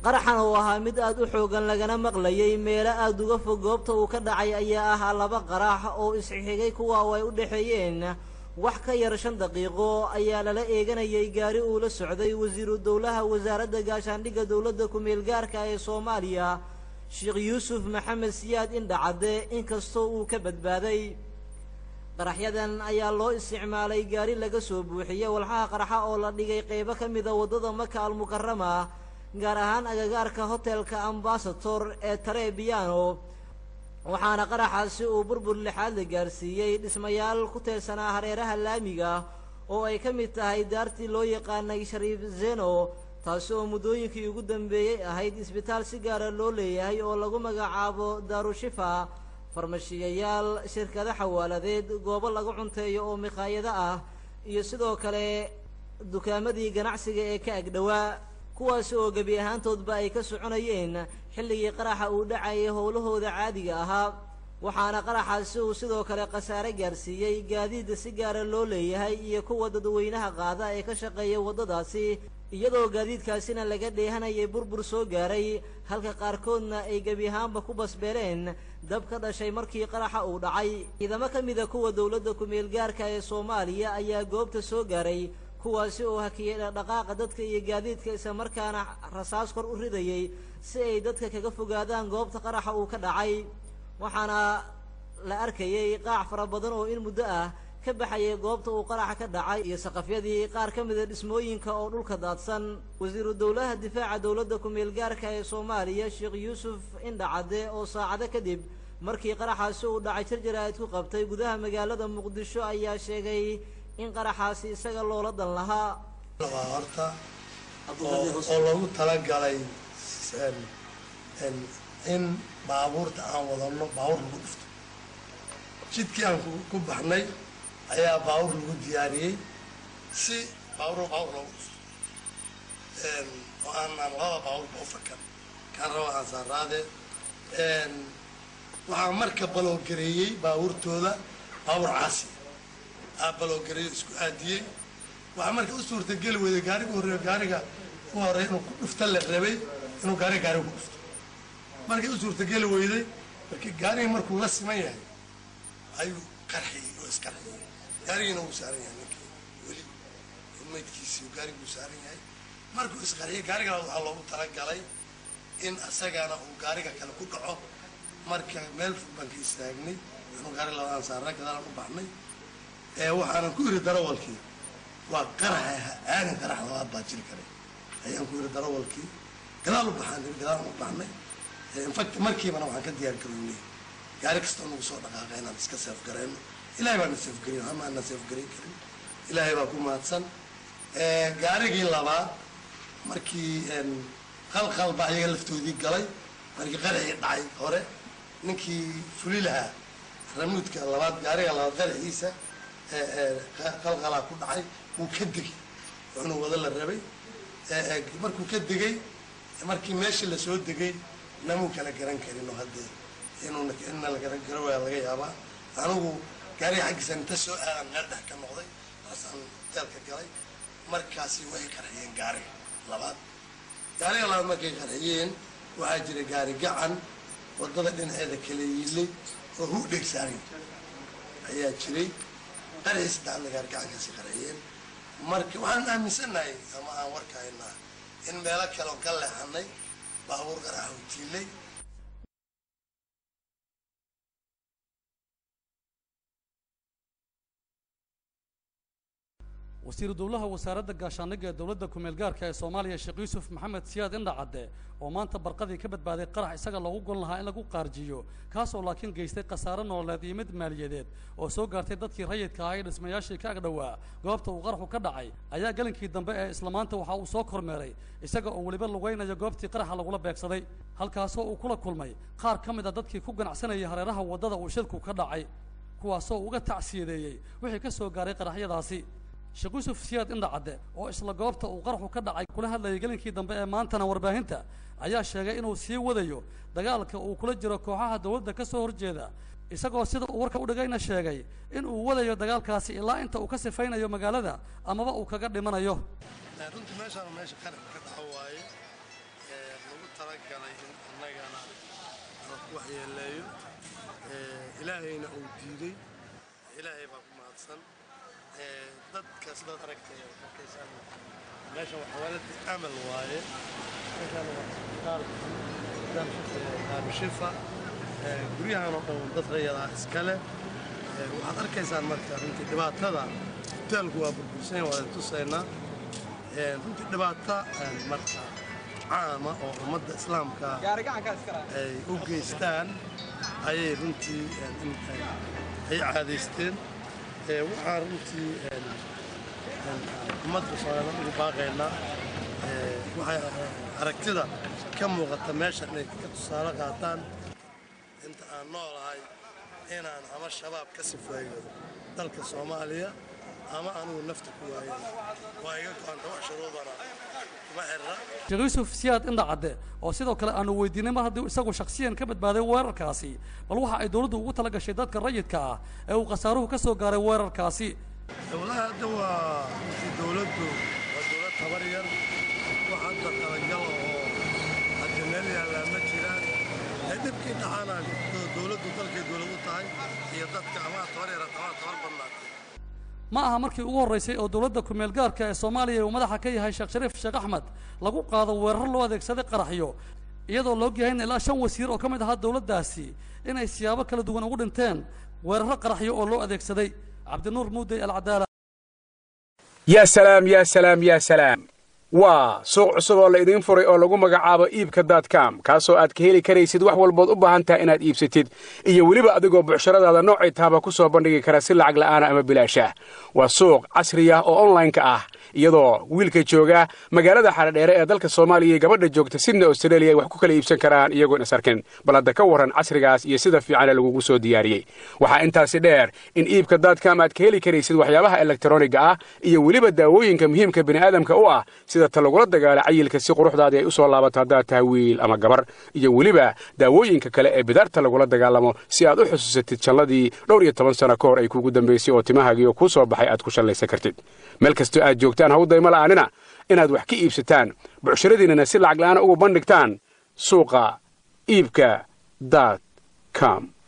qaraxan oo ahaa mid aad u xoogan lagana maqlayay meelo aad uga fog goobta uu ka dhacay ayaa ahaa laba qarax oo isxigay kuwa oo ay u dhexeeyeen wax ka yar shan daqiiqo ayaa lala eeganayay gaari uu la socday wasiiru dowlaha wasaaradda gaashaandhigga dowladda ku-meel gaarka ee soomaaliya sheekh yuusuf maxamed siyaad indhacadde inkastoo uu ka badbaaday qaraxyadan ayaa loo isticmaalay gaari laga soo buuxiyey walxaha qarxa oo la dhigay qeybo ka mida waddada maka almukarama gaar ahaan agagaarka hotelka ambasator ee tarebiano waxaana qaraxaasi uu burbur lixaad la gaarsiiyey dhismayaal ku teersanaa hareeraha laamiga oo ay ka mid tahay daartii loo yaqaanay shariif zeno taasi oo muddooyinkii ugu dambeeyey ahayd isbitaal si gaara loo leeyahay oo lagu magacaabo daarushifa farmashiyayaal shirkado xawaaladeed goobo lagu cunteeyo oo mikhaayado ah iyo sidoo kale dukaamadii ganacsiga ee ka agdhowaa kuwaasi oo gebi ahaantoodba ay ka soconayeen xilligii qaraxa uu dhacayay howlahooda caadiga ahaa waxaana qaraxaasi uu sidoo kale khasaare gaarsiiyey gaadiida si gaara loo leeyahay iyo kuwa dadweynaha qaada ee ka shaqeeya waddadaasi iyadoo gaadiidkaasina laga dheehanayay burbur soo gaaray halka qaarkoodna ay gebi ahaanba ku basbeeleen dab ka dhashay markii qaraxa uu dhacay ciidamo ka mida kuwa dowladda ku-meel gaarka ee soomaaliya ayaa goobta soo gaaray kuwaasi oo hakiyey dhaqdhaqaaqa dadka iyo gaadiidka isla markaana rasaas kor u ridayay si ay dadka kaga fogaadaan goobta qaraxa uu ka dhacay waxaana la arkayay qaac fara badan oo in muddo ah ka baxayay goobta uu qaraxa ka dhacay iyo saqafyadii qaar ka mida dhismooyinka oo dhulka daadsan wasiiru dowlaha difaaca dowladda ku-meel gaarka ee soomaaliya sheekh yuusuf indhacadde oo saacado kadib markii qaraxaasi uu dhacay jarjaraad ku qabtay gudaha magaalada muqdisho ayaa sheegay in qaraxaasi isaga loola dan lahaa waa horta oo loogu talagalay in baabuurta aan wadano baabuur lagu dhufto jidkii aan ku baxnay ayaa baabuur lagu diyaariyey si baabuur baabuur loogu dhufto oo aanaan laba baabuurba u fakan kaan raba aan saaraade waxaa marka baloogareeyey baabuurtooda baabuur caasi aa baloogareeyo isku aadiyey waxaa marka u suurtageli weyday gaariga horreeyo gaariga u horey inuu ku dhufta la rabay inuu gaariga gaariga ku dhufto markay u suurtageli weyday markii gaarigii markuu la siman yahay ayuu qarxiyey oo isqarxiyey gaarigiina wuu saaran yahay ninkii weli maydkiisii gaariga wuu saaran yahay markuu isqarxiyey gaariga waxaa loogu talagalay in asagana uu gaariga kale ku dhaco marka meel fog baan ka istaagnay inuu gaari labadaan saarnaa gadaalaan u baxnay waxaanan ku yidhi darawalkii waa qaraxa aanin qarax labaad baa jiri karay ayaan ku yidhi darawalkii gadaal u baxaan gadaalaan u baxnay infact markiibana waxaan ka diyaar garownay gaari kastoo nagu soo dhaqaaqa inaan iska seef garayno ilahay baa na seefgariy ama aan na seefgarin karin ilaahay baa ku mahadsan gaarigii labaad markii qalqal baa iyaga laftoodii galay markii qaraxii dhacay hore ninkii fuli lahaa ramuudka labaad gaariga labaad qaraxiisa qalqalaa ku dhacay wuu ka degay wuxuna wada la rabay markuu ka degay markii meeshii lasoo degay namuu kala garan karin oo haddee inuuna inna la garan garo waa laga yaabaa anigu gaariga xaggiisa inta soo aadan meel dhex ka noqday taasaan hoteelka galay markaasi way qarxiyeen gaariga labaad gaariga labaad markay qarxiyeen waxaa jira gaari gacan waddada dhinaceeda kala yiilay oo hu dhegsaaray ayaa jiray qarxii saddexaadna gaari gacankaasi qarxiyeen marka waxaan aaminsannahay ama aan warka haynaa in meelo kale oo ka leexanay baabuur qaraxa u tiilay wasiiru dowlaha wasaaradda gaashaandhigga ee dowladda ku-meel gaarka ee soomaaliya sheekh yuusuf maxamed siyaad indhacadde oo maanta barqadii ka badbaaday qarax isaga loogu gon lahaa in lagu qaarjiyo kaasoo laakiin geystay khasaare nololeed iyo mid maaliyadeed oo soo gaartay dadkii rayidka ahaa ee dhismayaashii ka agdhowaa goobta uu qaraxu ka dhacay ayaa gelinkii dambe ee isla maanta waxa uu soo kormeeray isaga oo weliba lugaynayo goobtii qaraxa lagula beegsaday halkaasoo uu kula kulmay qaar ka mid a dadkii ku ganacsanayay hareeraha waddada uu shilku ka dhacay kuwaasoo uga tacsiyadeeyey wixii ka soo gaaray qaraxyadaasi sheekh yuusuf siyaad indhacadde oo isla goobta uu qaraxu ka dhacay kula hadlayay gelinkii dambe ee maantana warbaahinta ayaa sheegay inuu sii wadayo dagaalka uu kula jiro kooxaha dowladda ka soo horjeeda isagoo sida uu warka u dhigayna sheegay in uu wadayo dagaalkaasi ilaa inta uu ka sifaynayo magaalada amaba uu kaga dhimanayo runtii meeshaan meesha qaranka ka dhaco waaye lagu talagalay in annagana ku waxyeeleeyo ilaahayna uu diiday ilaahay baa ku mahadsan dadka sidaad aragtay arkaysaan meeshan waa xawaalada amal waaye meeshan waa isbitaalka daarushifa guryahan oo dhan dad rayadaa iskale waxaad arkaysaan marka runtii dhibaatada hoteelku waa burbursan waa tusaynaa runtii dhibaata marka caama oo ummadda islaamka ay u geystaan ayay runtii ay caadaysteen waxaan runtii ummadda soomaaliyeed ugu baaqaynaa waxay aragtida ka muuqata meesha inay ka tusaale qaataan inta aan noolahay inaan ama shabaab ka sifeeyo dalka soomaaliya ama anugu nafta ku waayan waa iga go-anta wax shuruudana kuma xirra sheekh yuusuf siyaad indha cadde oo sidoo kale aanu weydiinay mar haddii isagu shakhsiyan ka badbaaday weerarkaasi bal waxa ay dowladdu ugu tala gashay dadka rayidka ah ee uu khasaaruhu ka soo gaaray weerarkaasi walahi hadda waa runtii dowladdu waa dowlad tabar yar wax hadda talagal oo hadda meel yaallaa ma jiraan ee dhibkii dhacaana dowladdu dalkay dowlad u tahay iyo dadka amaa tabar yara amaa tabar badnaatay ma aha markii ugu horraysay oo dowladda kumeel gaarka ee soomaaliya uu madaxa ka yahay sheekh shariif sheekh axmed lagu qaado weerar loo adeegsaday qaraxyo iyadoo loo yahay in ilaa shan wasiir oo ka mid ahaa dowladdaasi inay siyaabo kala duwan ugu dhinteen weeraro qaraxyo oo loo adeegsaday cabdinuur muudey alcadaala yaa salaam yaa salaam yaa salaam waa suuq cusub oo la idiin furay oo lagu magacaabo iibka daadcom kaasoo aad ka heli karaysid wax walbood u baahan taha inaad iibsatid iyo weliba adigoo bucshiradaada noocay tahaba ku soo bandhigi kara si lacag la'aana ama bilaasha waa suuq casri ah oo onlaynka ah iyadoo wiilka jooga magaalada xaradheere ee dalka soomaaliya iyo gabadha joogta sidna australia ay wax ku kala iibsan karaan iyagoon is arkin bal hadda ka warran casrigaas iyo sida fiicane lagugu soo diyaariyey waxaa intaasi dheer in iibka daadcom aad ka heli karaysid waxyaabaha elektaroniga ah iyo weliba daawooyinka muhiimka bini'aadamka u ah sida ta lagula dagaala cayilka si quruxdaadii ay u soo laabato haddaad tahay wiil ama gabar iyo weliba daawooyinka kale ee bidaarta lagula dagaalamo si aad u xusuusatid jalladii dhowr iyo toban sano ka hor ay kuugu dambaysay oo timahaagiioo kuu soo baxay aad ku shallaysan kartid meel kastoo aad joogtaan hawdayma la'aanina inaad wax ka iibsataan bucshiradiinnana si lacag la'aana ugu bandhigtaan suuqa iibka daad com